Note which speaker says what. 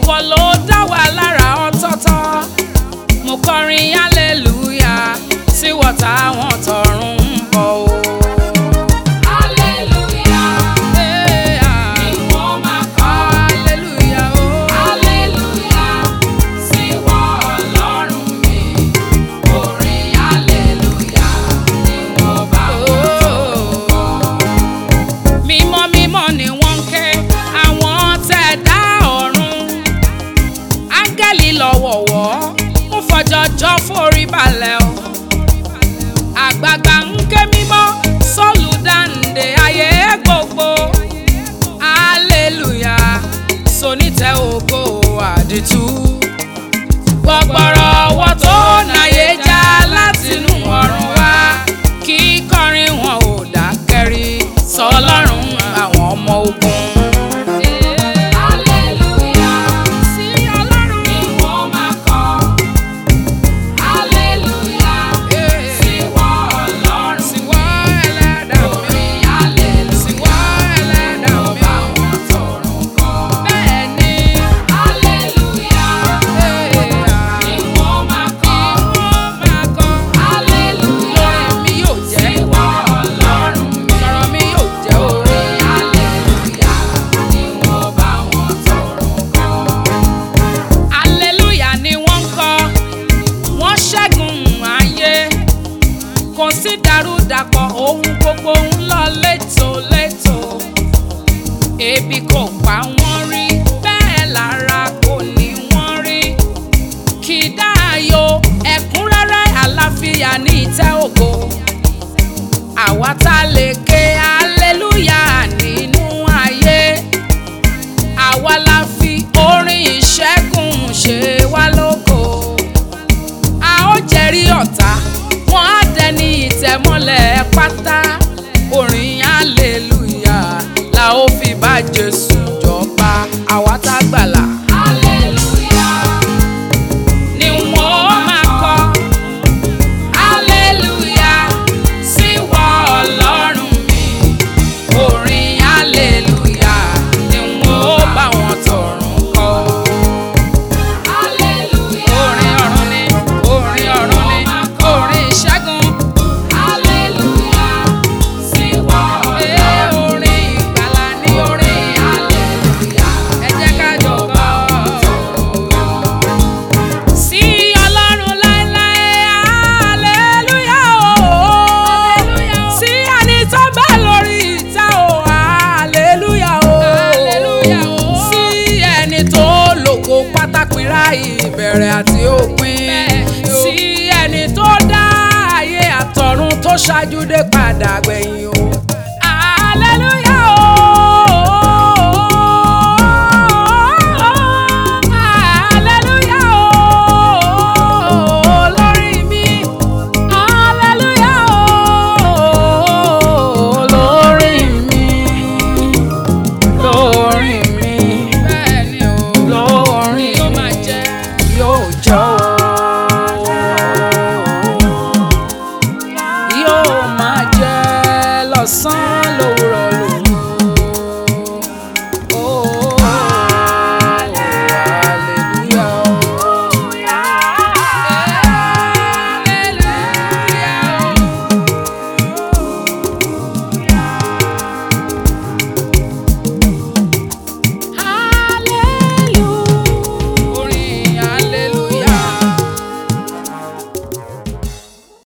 Speaker 1: ìwọ ló dá wa lára ọ̀tọ̀ọ̀tọ̀ mo kọrin hallelujah sí wọ́tá àwọn tọ̀run ń bọ̀ o.
Speaker 2: Hallelujah.
Speaker 1: Hey, ah.
Speaker 2: Ni wọ́n máa kọ́.
Speaker 1: Hallelujah, oh.
Speaker 2: Hallelujah. Sí wọ Ọlọ́run mi. Orin hallelujah ni wọ́n bá wọn kọ́.
Speaker 1: mímọ́ mímọ́ ni wọ́n ń ké àwọn tẹ̀dá ọ̀run áńgẹ́lì lọ́wọ̀wọ́ ń fọjọ́jọ́ forí balẹ̀ o àgbààgbà ń ké mímọ́ sọ́ọ̀lù dáǹdè ayé gbogbo hallelujah sonítẹ̀ ògo àdìtú gbọgbọrọ ọwọ́ tó náyé já látinú ọ̀run wá kí kọrin wọn ò dákẹ́rí sọlọ́run àwọn ọmọ ogun.
Speaker 2: Hallelujah.
Speaker 1: sí ọlọ́run
Speaker 2: Ni wọ́n máa kọ́. Hallelujah. Sí wọ Ọlọ́run
Speaker 1: sí wọ́ ẹlẹ́dàá mi
Speaker 2: Orin hallelujah
Speaker 1: sí wọ́ ẹlẹ́dàá
Speaker 2: ló
Speaker 1: mi.
Speaker 2: bá wọn tọrùn kọ́.
Speaker 1: bẹ́ẹ̀ ni
Speaker 2: Hallelujah. Ni wọ́n máa kọ́.
Speaker 1: wọ́n máa kọ́
Speaker 2: Hallelujah.
Speaker 1: lórí mi yóò jẹ́
Speaker 2: Sí wọ Ọlọ́run mi.
Speaker 1: sọ̀rọ̀ mi yóò jẹ́ orin.
Speaker 2: Orin hallelujah ni wọ́n bá wọn tọrùn kọ́.
Speaker 1: Hallelujah ni wọ́n ń kọ, wọ́n ṣẹ́gun ayé. Kò sí dàrúdàpọ̀ ohun gbogbo ń lọ létòlétò. Ebi kò pa wọ́n rí, bẹ́ẹ̀ lára kò ní wọ́n rí. Kì í dáàyò ẹ̀kúnrẹ́rẹ́ àlàáfíà ní ìtẹ́ ògo. Àwa tá a lè ké hallelujah nínú ayé àwa la fi orin ìṣẹ́gun ṣe wá lógo. a ó jẹ́rìí ọ̀tá wọ́n á dẹni ìtẹ̀mọ́lẹ̀ pátá orin hallelujah la ó fi bá jésù jọba àwa tá gbàlà.
Speaker 2: Hallelujah.
Speaker 1: ni wọ́n máa kọ hallelujah sí wọ ọlọ́run mi orin hallelujah ni wọ́n bá wọn tọ̀run kọ.
Speaker 2: Hallelujah.
Speaker 1: orin ọ̀run ni orin ọ̀run ni orin ìṣẹ́gun
Speaker 2: Hallelujah. Sí wọ
Speaker 1: ee
Speaker 2: Ọlọ́run.
Speaker 1: orin ìgbàlà ni orin
Speaker 2: Hallelujah.
Speaker 1: ẹ jẹ́ ká jọ kọ. sí ọlọ́run láéláé hallelujah o sí ẹni tó bá lórí ìta o hallelujah o sí ẹni tó lògo pátápínra ìbẹ̀rẹ̀ àti òpin sí ẹni tó dá ayé àtọ̀run tó ṣáájú dé padà gbẹ̀yìn o hallelujah.